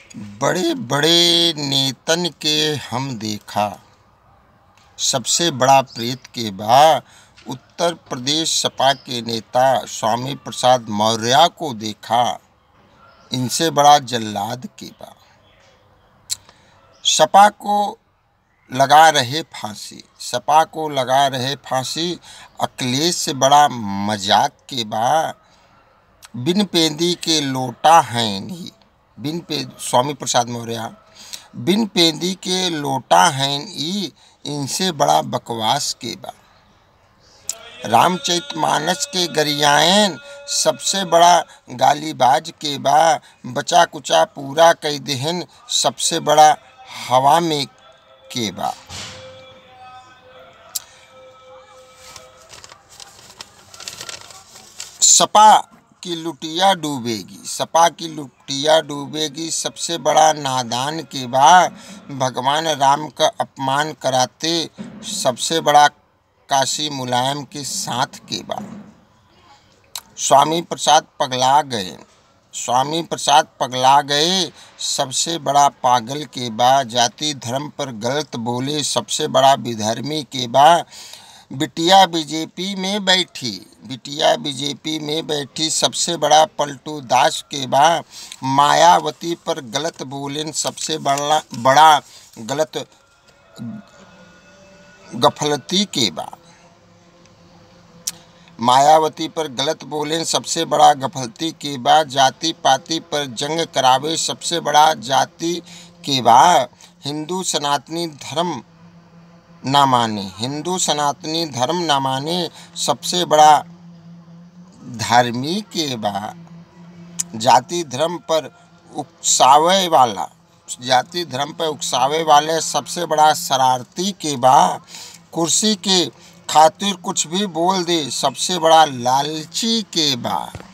बड़े बड़े नेतन के हम देखा सबसे बड़ा प्रेत के बा उत्तर प्रदेश सपा के नेता स्वामी प्रसाद मौर्य को देखा इनसे बड़ा जल्लाद के बा सपा को लगा रहे फांसी सपा को लगा रहे फांसी अखिलेश से बड़ा मजाक के बा बिन पेंदी के लोटा हैं नहीं बिन पे स्वामी प्रसाद मौर्य बिन पेंदी के लोटा हैं ई इनसे बड़ा बकवास के बा रामचरित मानस के गरियायन सबसे बड़ा गालीबाज के बा बचा कुचा पूरा कई देहन सबसे बड़ा हवा में के बा सपा की लुटिया डूबेगी सपा की लुटिया डूबेगी सबसे बड़ा नादान के बा भगवान राम का अपमान कराते सबसे बड़ा काशी मुलायम के साथ के बा स्वामी प्रसाद पगला गए स्वामी प्रसाद पगला गए सबसे बड़ा पागल के बा जाति धर्म पर गलत बोले सबसे बड़ा विधर्मी के बा बिटिया बीजेपी में बैठी बिटिया बीजेपी में बैठी सबसे बड़ा पलटू दास के बा मायावती पर गलत बोलेन सबसे बड़ा बड़ा गलत गफलती के बा मायावती पर गलत बोलें सबसे बड़ा गफलती के बा जाति पाति पर जंग करावे सबसे बड़ा जाति के बा हिंदू सनातनी धर्म ना माने हिंदू सनातनी धर्म ना माने सबसे बड़ा धार्मिक के बा जाति धर्म पर उकसावे वाला जाति धर्म पर उकसावे वाले सबसे बड़ा शरारती के बा कुर्सी के खातिर कुछ भी बोल दे सबसे बड़ा लालची के बा